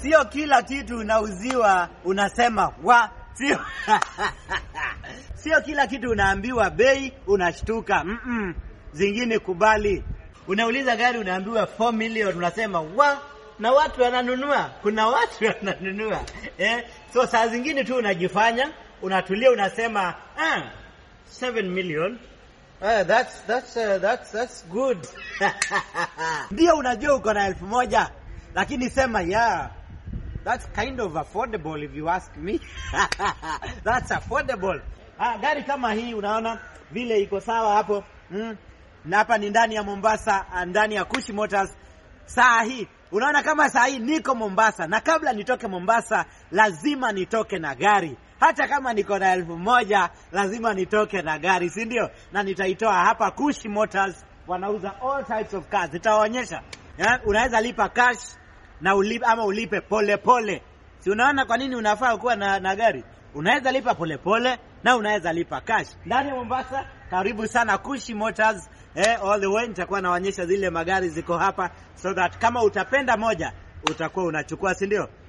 sio kila kitu unauziwa unasema wa, sio sio kila kitu unaambiwa bei unashtuka. Mm -mm. Zingine kubali. Unauliza gari unaambiwa 4 million unasema wa, na watu wananunua. Kuna watu wananunua eh? So saa zingine tu unajifanya unatulia, unasema ah, 7 million Uh, that's, that's, uh, that's, that's good. Ndio unajua uko na elfu moja lakini sema yeah, that's kind of affordable if you ask me. That's affordable. Ah, gari kama hii unaona vile iko sawa hapo mm. Na hapa ni ndani ya Mombasa, ndani ya Kushi Motors. Saa hii unaona kama saa hii niko Mombasa, na kabla nitoke Mombasa lazima nitoke na gari hata kama niko na elfu moja lazima nitoke na gari, si ndio? Na nitaitoa hapa Kushi Motors, wanauza all types of cars. Nitawaonyesha yeah? Unaweza lipa cash na ulipe, ama ulipe pole pole. Si unaona kwa nini unafaa kuwa na, na gari? Unaweza lipa pole pole na unaweza lipa cash ndani ya Mombasa. Karibu sana Kushi Motors eh, all the way. Nitakuwa naonyesha zile magari ziko hapa, so that kama utapenda moja utakuwa unachukua, si ndio?